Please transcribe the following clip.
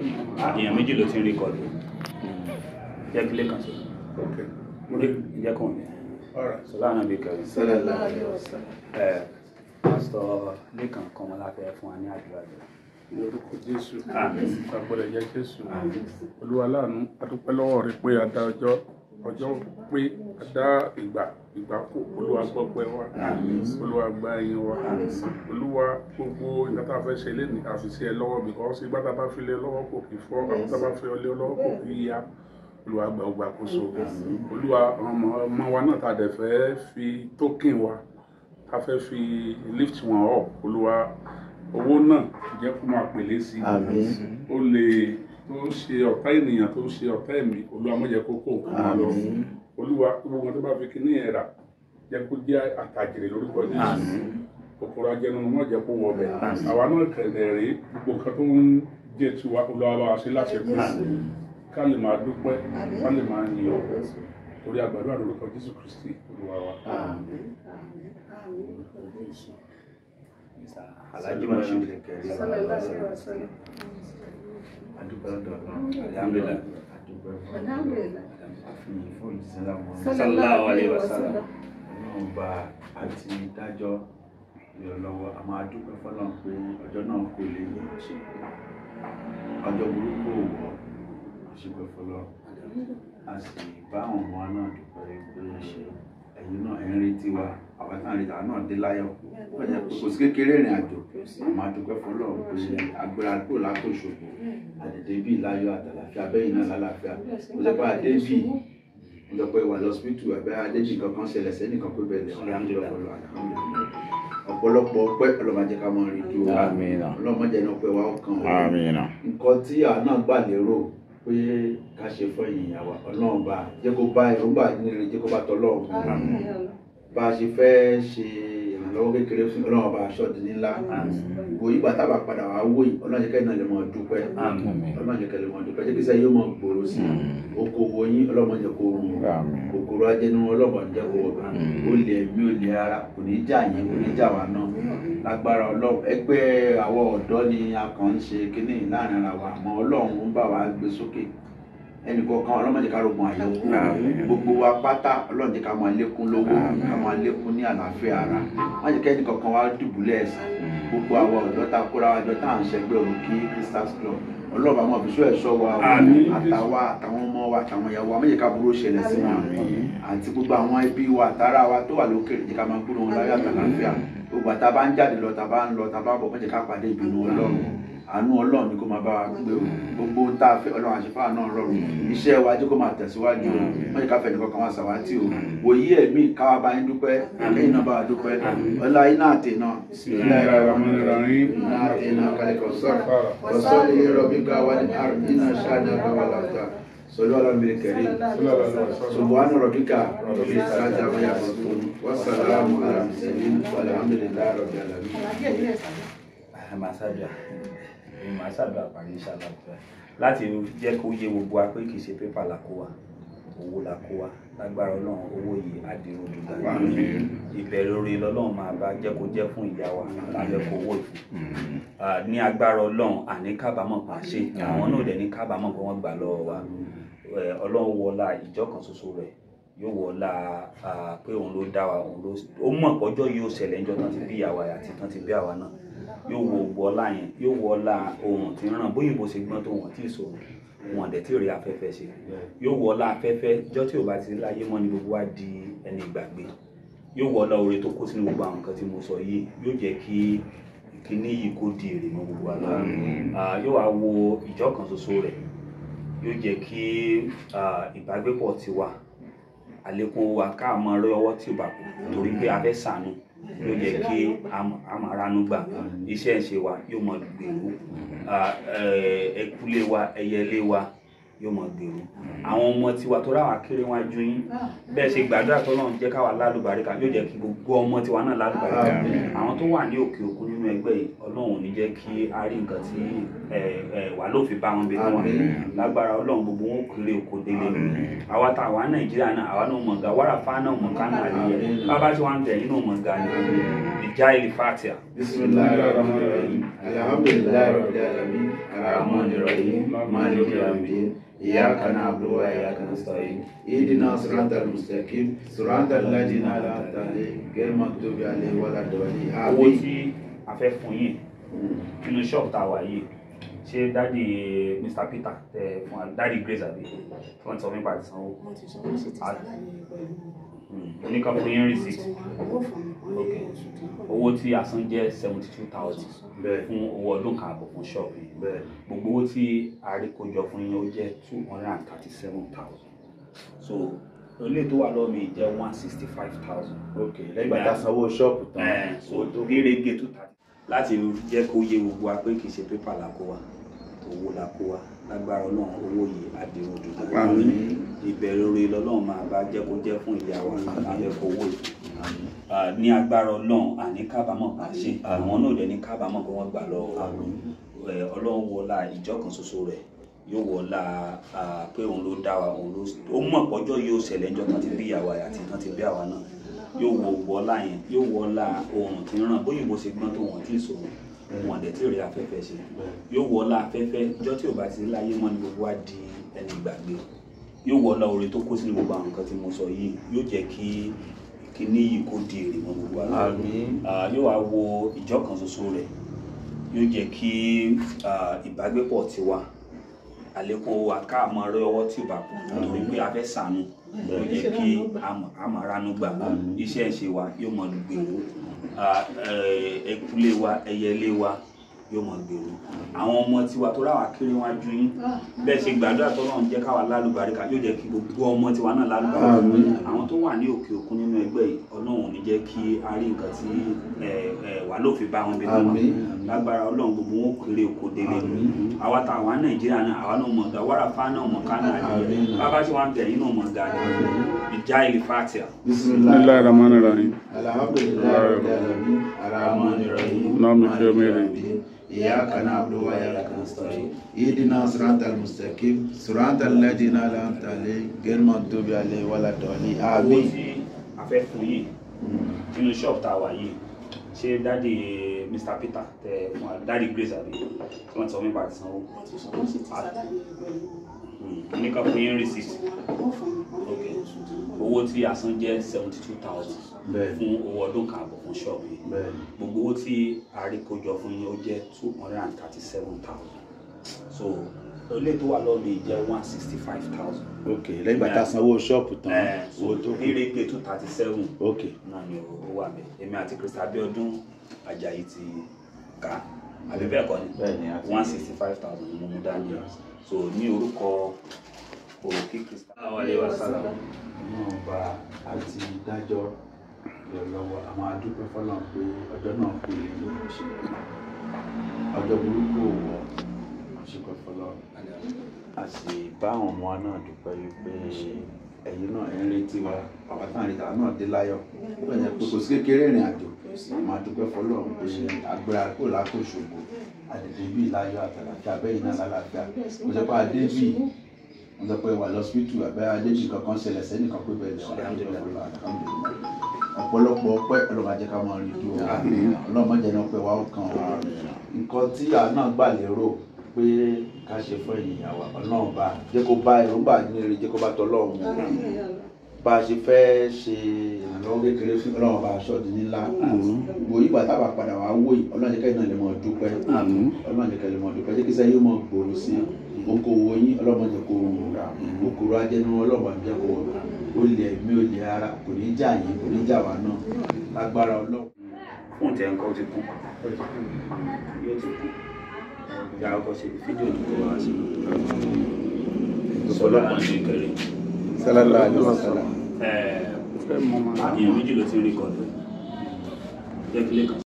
èèyàn méjì ló ti ń rékọ̀dù jẹ́ kílé kan sí Okay. jẹ́ kàn ní All right. sọlá náà bí kẹrin Sallallahu alaihi wasallam. ẹ pásítọ̀ lẹ́kàn kan wọn láfẹ́ fún wa ní àdúrà jẹ lórúkọ jésù Àmín. àgbọ̀dọ̀ jẹ́ jésù olúwa láàánú adúpẹ́ lọ́wọ́ rẹ pé a dá ọjọ́ ọjọ́ pé a dá ìgbà ìgbà kù olúwa gbọ́ pẹ́ wa olúwa gba ẹyin wa olúwa gbogbo nǹkan tá a fẹ́ ṣe léni àfìsí ẹ lọ́wọ́ because ìgbà tá a bá fi lé lọ́wọ́ kò kì í fọ́ àwọn tá a bá fi lé lọ́wọ́ kò kì í yá olúwa gba ọgbà àkóso olúwa ọmọ ọmọ wa náà tá a dẹ̀ fẹ́ fi token wa tá a fẹ́ fi lift wọn up olúwa owó náà jẹ́ kó máa pèlé sí i Àmín. ó lè tó ń ṣe ọ̀tá ènìyàn tó ń ṣe ọ̀tá ẹ̀mí olúwa má jẹ́ kó kó nǹkan máa lọ Àmín. olúwa gbogbo wọn tó bá fi kíní ẹ̀ rà jẹ́ kó jẹ́ àtàjèrè lórúkọ jésù kòkòrò ajẹnunu má jẹ́ kó wọ ọbẹ̀ àwa náà kẹ̀lẹ̀ rí gbogbo nǹkan tó ń jẹ́ tiwa olúwa bá wa ṣe láṣẹ kú ká lè máa dúpẹ́ ká lè máa yìn ọ́ torí àgbàdo àdúrókọ jésù kristi olúwa wa. alájí mọ̀ṣú Sallallahu alaihi wasallam. Adúpẹ́ lọ́dọ̀ Ọlọ́run. alhamdulilayi Adúpẹ́ fún Alhamdulillah. àfihàn fún ìsinlá wọn. Sallallahu alaihi wasallam. Ọlọ́run bá àti dájọ́ ìrànlọ́wọ́ a máa dúpẹ́ fọ́lọ́run pé ọjọ́ náà kò lè ní ọjọ́ burúkú òwò àṣepẹ́ fọ́lọ́run a sì bá àwọn ọmọ náà dúpẹ́ pé ṣe ẹ̀yin náà ẹ̀ ń retí wa àwọn táwọn retí àwọn náà dé láyọ̀ wọ́n jẹ́ pé kò sí kékeré ìrìn àjò a máa dúpẹ́ fọ́lọ́run pé agbára kúrò lápò ìṣòfò àdèdè bíi láyọ̀ àtàlàfíà bẹ́yìn náà lálàáfíà ó jẹ́ pé àdé bíi ó jẹ́ pé wà lọ́sibítù àbẹ́ adébí kankan ṣẹlẹ̀ sẹ́nìkan pé bẹ́ẹ̀ lẹ́wọ̀n Alhamdulillah. ọ̀pọ̀lọpọ̀ ọpẹ́ ọlọ́mọdé ká mọ́ rí dúró Àmín. ọlọ́mọdé náà pẹ́ wá ọkàn wa Àmín. nǹkan tí àwa náà gbà lérò pé ká ṣe fún ẹ̀yìn àwa ọlọ́run bá jẹ́ kó bá èròǹgbà nílé jẹ́ kó bá tọ́lọ́run bá a ṣe fẹ́ ṣe ìrànlọ́wọ́ kékeré fún ọlọ́run bá aṣọ di ńlá kò yígbà tábà padà wá wò yìí ọlọ́run jẹ́ kẹ́ náà lè mọ̀ dúpẹ́ ọlọ́run jẹ́ kẹ́ lè mọ̀ dúpẹ́ jẹ́ kí sẹ́yìn yóò mọ̀ gbòòrò sí i okòwò yín ọlọ́run jẹ́ kó rùn Àmín. kòkòrò ajẹnu ọlọ́run jẹ́ kó wọ̀ ó lè mí ó lè ara kò ní jà yín kò ní jà wá náà lágbára ọlọ́run ẹgbẹ́ àwọn ọ̀dọ́ ni a kàn ń ṣe kínní láàrin ara wa àmọ́ ọlọ́run ń bá wa gbé sókè ẹnì kọ̀ọ̀kan ọlọ́run jẹ́ ká rogun àyẹ̀wò Àmín. gbogbo wa pátá ọlọ́run jẹ́ ká máa lékún lówó ká máa lékún ní àlàáfíà ara má jẹ́ kẹ́ni kọ̀ọ̀kan wa dùbúlẹ̀ ẹ̀sìn gbogbo àwọn ọ̀dọ́ tá a kóra wa jọ tá à ń ṣẹgbẹ́ òrùkí Crystals Club ọlọ́run àwọn òbíṣọ́ ẹ̀ṣọ́ wa o, Àmín. àtàwa àtàwọn ọmọ wa àtàwọn ìyàwó wa má jẹ́ ká burú ṣẹlẹ̀ sí wọn àti gbogbo àwọn ẹbí wa àtàrà wa tó wà lókèrè jẹ́ ká máa gbúrò wọn láyọ̀ àtàlàáfíà gbogbo àtà bá ń jáde lọ tà bá ń lọ tà bá bọ̀ má jẹ́ ká pàdé ìbínú ọlọ́run àánú ọlọ́run ni kó máa bá wa gbé o gbogbo ohun tá a fẹ́ ọlọ́run àṣepá náà rọrùn iṣẹ́ wa jẹ́ kó máa tẹ̀síwájú o má jẹ́ ká fẹ́ nìkan kan wá sàwátì o wòye ẹ̀mí káwa bá yín dúpẹ́ kẹ́yìn náà bá wa dúpẹ́ ọlá iná àtẹ náà Bismillahirrahmanirrahim. iná àtẹ náà kálí kan sọ̀rọ̀ وصلي لربك والأرض إن شانك والأبتر صلوا على النبي الكريم سبحان ربك رب العزة عما يصفون والسلام على المرسلين والحمد لله رب العالمين màá ṣàdúrà màá ṣàdúrà parí ìṣàlá ọ̀fẹ́ láti jẹ́ kó yé gbogbo wa pé kì í ṣe pépà la kó wa owó la kó wa lágbára ọlọ́run owó yìí àdìrò dùgbà ìbẹ̀rẹ̀ orí lọ́lọ́run máa bá jẹ́ kó jẹ́ fún ìyá wa lábẹ́ kó owó ìfún Ah, ní agbára ọlọ́run àní kábàámọ̀ pa ṣe àwọn náà dẹ̀ ní kábàámọ̀ pé wọ́n gbà lọ́wọ́ wa Eh, ọlọ́run wọlá ìjọ kan ṣoṣo rẹ̀ yóò wọlá ah, pé òun ló dá wa òun ló ó mọ̀ pọ́jọ́ yóò ṣẹlẹ̀ níjọ́ tán ti bí ìyá wa àti tán ti bí àwa náà yóò wo gbọ́ ọlá yẹn yóò wọ ọlá ohun tí ń ràn bóyìnbó ṣe gbọ́n tó wọ́n tí ì sọ̀rọ̀ wọn dẹ̀ tí ò rí afẹ́fẹ́ ṣe yóò wọ ọlá afẹ́fẹ́ jọ́ tí ò bá ti láyé mọ́ ni gbogbo wa di ẹni ìgbàgbé yóò wọ ọlá oore tó kó sínú gbogbo àwọn nǹkan tí mo sọ yìí yóò jẹ́ kí kíní yìí kó di èrè mọ́ gbogbo wa lọ́wọ́ Ah, yóò wá wo ìjọ kan ṣoṣo rẹ̀ yóò jẹ́ kí ah, ìbágbépọ̀ tiwa àlékún wa ká mọ ọrẹ ọwọ́ tí ò bá kù torí pé a fẹ́ ṣàánú yóò jẹ́ kí a máa ránú gbà iṣẹ́ ìṣe wa yóò mọ gbèrú Ah, eh, ẹkúlé wa ẹyẹlé wa yóò mọ gbèrú àwọn ọmọ tiwa tó ráwà kéré wọn ju yín bẹ́ẹ̀ ṣe gbàdúrà tó náà jẹ́ káwa lálùbáríkà yóò jẹ́ kí gbogbo ọmọ tiwa náà lálùbáríkà àwọn tó wà ní òkè òkun nínú ẹgbẹ́ yìí ọlọ́run ò ní jẹ́ kí a rí nǹkan tí eh, eh, wà ló fi bá wọn bí wọn lágbára ọlọ́run gbogbo wọn kéré oko délé àwa tá àwa nàìjíríà náà àwa náà mọ̀ ga wàrà fa náà mọ̀ ká náà nìyẹn bàbá tí wọ́n ń tẹ̀ yín náà mọ̀ ga ni ìjà ìlú fatia. Bismillahirrahmanirrahim. Alhamdulillahi rabbil alamin. Arrahmanirrahim. Maliki yawmiddin. Iyyaka na'budu wa iyyaka nasta'in. Ihdina siratal mustaqim. Siratal ladzina an'amta alaihim ghayril maghdubi alaihim waladdallin. owó Àmín. tí a fẹ́ fún yín nínú ṣọ́ọ̀bù tá a wà yìí ṣé dáàdi Mr Peter tẹ fún wa dáàdi Grace àbí tí wọ́n ti sọ nípa àti sanwó wọ́n ti sọ wọ́n sì ti ṣàlàyé pẹ̀lú oníkan fún yín receipt owó fún mi wọ́n Ok. ní oṣù tó ń bọ̀. owó tí a san jẹ́ seventy two thousand Bẹ́ẹ̀ fún owó ọdún kan àbọ̀ fún ṣọ́ọ̀bù yìí bẹ́ẹ̀. gbogbo owó tí a rí kójọ fún yín ó jẹ́ two hundred and thirty seven thousand so ilé tó wà lọ́wọ́ mi jẹ́ one sixty five thousand Ok lẹ́yìn ìgbà tá a sanwó ṣọ́ọ̀bù tán. ẹ̀ so tó gérégé tó tàbí láti jẹ́ kó yé gbogbo wa pé kì í ṣe pépà la kó wa owó la kó wa lágbára ọlọ́run owó yìí àdéhùn dùdú Àmín. ìbẹ̀rẹ̀ orí lọ́lọ́run máa bá jẹ́ kó jẹ́ fún ìyá wa lábẹ́ fowó yìí Ah, ní agbára ọlọ́run àní kábàámọ̀ bá ṣe àwọn náà dẹ̀ ní kábàámọ̀ pé wọ́n gbà lọ́wọ́ wa Ẹ, ọlọ́run wọlá ìjọ kan ṣoṣo rẹ̀ yóò wọlá ah, pé òun ló dá wa òun ló ó mọ̀ pọ́jọ́ yóò ṣẹlẹ̀ ńjọ́ kan ti bí ìyàwó àti kan ti bí àwa náà yóò wọ wọlá yẹn yóò wọlá oòrùn tí ń ràn bóyá ìbò ṣe gbọ́n tó wọ́n tí ì sòrò wọn dẹ̀ tí ì rí afẹ́fẹ́ ṣe yóò wọlá afẹ́fẹ́ ìjọ tí ò bá ti rí láyé mọ́ ni gbogbo wa di ẹni gbàgbé yóò wọlá oore tó kó sínú gbogbo àwọn nǹkan tí mo sọ yìí yóò jẹ́ kí kíní yìí kó di èrè mọ́ gbogbo wa lọ́wọ́. Àmín. Ah, yóò wá wo ìjọ kan ṣoṣo rẹ̀ yóò jẹ́ kí ah, ìbágbépọ̀ tiwa àlékún owó àkáàmọ́ rẹ ọwọ́ tí ò bá kú nítorí pé a fẹ́ sànú yóò jẹ́ kí àmọ̀ránú gbà iṣẹ́ ìṣe wa yóò mọ gbèrú Ah, eh, ẹkúlé wa ẹyẹlé wa yóò mọ gbèrú àwọn ọmọ tiwa tó ráwà kiri wọn ju yín bẹ́ẹ̀ ṣe gbàdúrà tó náà jẹ́ káwa lálùbáríkà yóò jẹ́ kí gbogbo ọmọ tiwa náà lálùbáríkà Àmín. àwọn tó wà ní òkè òkun nínú ẹgbẹ́ yìí ọlọ́run ò ní jẹ́ kí a rí nǹkan tí ẹ, ẹ, wà lófin bá wọn bí tó wọn Àmín. lágbára ọlọ́run gbogbo wọn ò kéré oko délé àwa tá àwa nàìjíríà náà àwa náà mọ̀ ọ̀gá wàrà fa náà mọ̀ ká náà nìyẹn Àmín. bàbá tí wọ́n ń tẹ̀ yín náà mọ̀ ọ̀gá ni ìjà ìlú fatia. Bismillahir Rahmanir Rahim. Alhamdulillahi rabbil alamin. Arrahmanir rahim. Maliki yawmiddin. Iyyaka na'budu wa iyyaka nasta'in. Ihdina siratal mustaqim. Siratal ladzina an'amta alaihim ghayril maghdubi alaihim waladdallin. owó Àmín. tí a fẹ́ fún yìí nínú ṣọ́ọ̀bù tá a wà yìí ṣé dáàdi Mr Peter tẹ fún wa dáàdi Grace àbí tí wọ́n ti sọ nípa àti sanwó wọ́n ti sọ wọ́n sì ti ṣàlàyé pẹ̀lú oníkan fún yín receipt owó fún mi wọ́n Ok. ní oṣù tó ń bọ̀. owó tí a san jẹ́ seventy two thousand Bẹ́ẹ̀ fún owó ọdún kan àbọ̀ fún ṣọ́ọ̀bù yìí bẹ́ẹ̀ gbogbo owó tí a rí kójọ fún yín ó jẹ́ two hundred and thirty seven thousand so ilé tó wà lọ́ọ̀lù yìí jẹ́ one sixty five thousand ok lẹ́yìn ìgbà tá a sanwó ṣọ́ọ̀bù tán so owó tó kù gérégé two thirty seven ok náà ni ó wà bẹ́ẹ̀ èmi àti Crystal Abiodun Ajayi ti kà àbí bẹ́ẹ̀ kọ́ ni bẹ́ẹ̀ ni àti one sixty five thousand ni mo mú dání so ní orúkọ òkè Crystal awalé wa sálàmù. náà bá àti dájọ́ ìrànlọ́wọ́ àwọn adúpẹ́ fọlọ́n pé ọjọ́ náà kú lè ní ọjọ́ burúkú òwò ṣùgbọ́n fọlọ́n a sì bá àwọn ọmọ wa náà dúpẹ́ wípé ẹ̀yin náà ẹ̀ ń retí wa bàbá táwọn ìrètí àwọn náà dé láyọ̀ ó bẹ̀rẹ̀ pé kò sí kékeré ìrìn àjò máa dúpẹ́ fọlọ́n pé agbára kò lákò ṣògo àdèdè bíi láyọ̀ àtàlàfíà bẹ́yìn náà lálàáfíà kò sọ pé adé bíi wọ́n sọ pé wà lọ́sibítù àbẹ́ adébí kankan ṣẹlẹ̀ sẹ́nìkan pé bẹ́ẹ̀ lọ ọ̀pọ̀lọpọ̀ ọpẹ́ ọlọ́run ajẹ́ ká máa rí dúró ọlọ́run má jẹ́ ní ọpẹ́ wa ó kàn wá nǹkan tí àá náà gbà lérò pé ká ṣe fún ènìyàn wa ọlọ́run bá jẹ́ kó bá èròǹgbà ní eré jẹ́ kó bá tọ́ ọlọ́run mu bá a ṣe fẹ́ ṣe ìrànlọ́wọ́ kékeré fún ọlọ́run bá aṣọ di ńlá gbò yígbà tábà padà wá wò yìí ọlọ́run jẹ́ kẹ́yìn náà lè mọ̀ dúpẹ́ ọlọ́run jẹ́ kẹ́yìn lè mọ̀ dúpẹ́ jẹ́ kí sẹ́yìn mọ̀ gbòòrò sí okòwò yín ọlọ́run jẹ́ kó rà okòrò ajẹ́nu ọlọ́run jẹ́ kó olè mi olè ara kò ní jà yín kò ní jà wá náà lágbára ọlọ́run. fún tẹ nǹkan ó ti kú yóò ti kú ya ọkọ ṣe fídíò tó kọ wá sí sọlá ní kẹrẹ Sallallahu alaihi wasallam. ẹ Fẹ́ mọ́ máa. èèyàn méjì ló ti rí kọdọ jẹ kílé kan